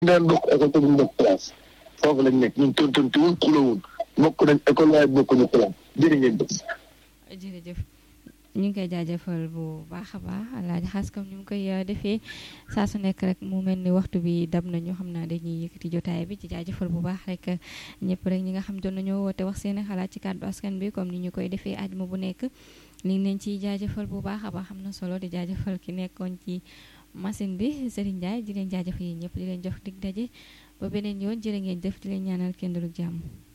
daan bokk école te duñ bokk classe foofu lañ nekk ñun tontontiwul xulawul bokk nañ école waaye bokkuñu classe jërë ngeen jëf jërëjëf ñu ngi koy jaajëfal bu baax a baax alaaji xaas comme ni mu koy defee saa su nekk rek mu mel ni waxtu bi dab nañu xam naa dañuy yëkkati jotaay bi ci jaajëfal bu baax rek ñëpp rek ñi nga xam doon nañoo woote wax seen xalaat ci kàddu askan bi comme ni ñu koy defee ajuma bu nekk li ngi leen ciy jaajëfal bu baax a baax xam na solo di jaajëfal ki nekkoon ci machine bi Serigne Ndiaye di leen jaajëfal yi ñëpp di leen jox dig daje ba beneen yoon jërë ngeen def di leen ñaanal kenn du jàmm